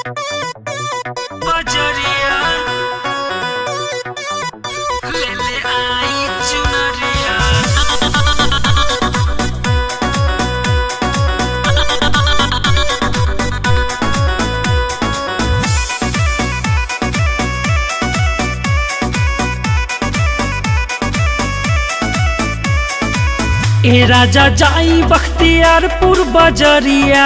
बजरिया ले ले आई चुनरिया ए राजा जाई बख्तियारपुर बजरिया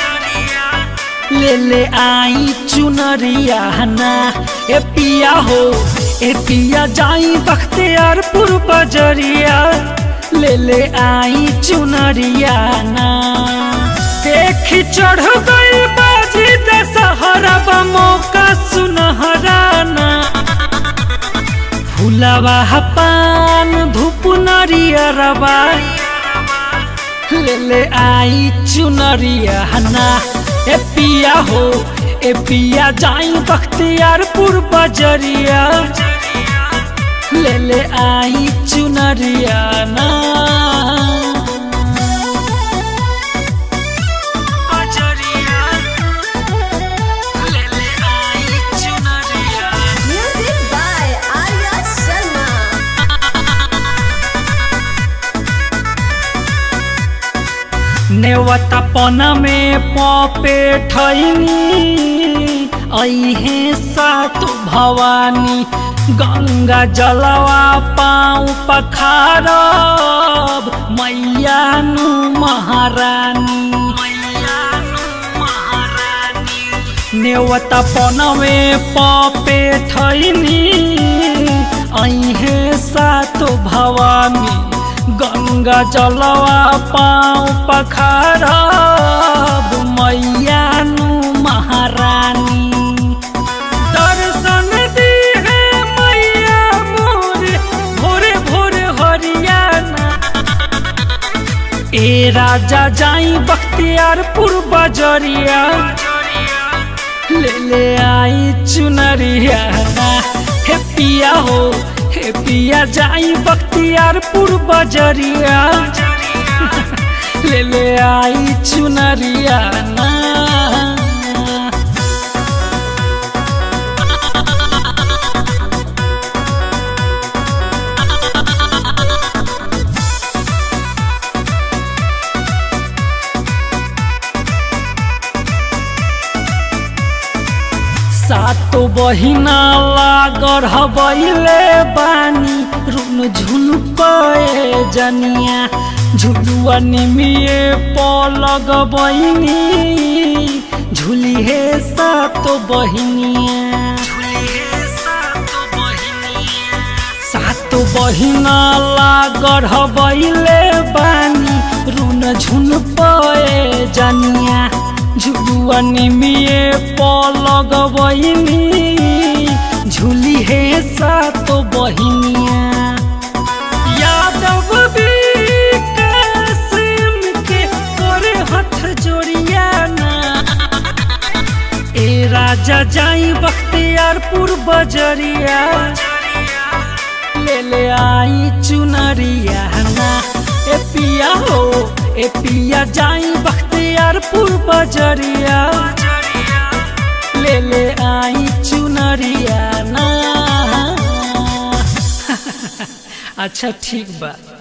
ले ले आई चुनरिया ना ए पिया हो ए पिया जाई बख्तियारपुर बजरिया ले ले आई चुनरिया ना देखी चढ़ गई बाजी दशहरा बा मौका सुनहरा ना फुलवा पान धूप नरियरवा ले ले आई चुनरिया ना ए पिया हो ए पिया जाई बख्तियारपुर बजरिया ले ले आई चुनरिया ना बजरिया ले ले आई चुनरिया Music by Arya Sharma. नेवता पना में पपे ठैनी ऐहे सात भवानी गंगा जलवा पाँव पखारब मैया नु महारानी नेवता पनवे पपे ठैनी ऐहे सात भवानी गंगा जलवा पाँव पखारब मैया नु महारानी दर्शन दी है मैया मोरे भोरे भोरे हरियाणा ए राजा जाई बख्तियारपुर बजरिया ले ले आई चुनरिया हे पिया हो हे पिया जाई बख्तियारपुर बजरिया ले ले आई चुनरिया ना सातो बहिना लागर हबैले बानी रुन झुन पए जनिया झुलुआ निमिए पलग बहिनी झुली हे सातो बहिनिया सातो बहिना लागर हबैले बानी रुन झुन पए जनिया झुलुआ निमिए पलग बहिनी झुली हे सातो बहिनिया यादव कासिम के करे हथ जोड़िया ना ए राजा जाई बख्तियारपुर बजरिया ले ले आई चुनरिया ना ए पिया हो ए पिया जाई बख्तियारपुर बजरिया ले ले आई चुनरिया ना अच्छा ठीक बा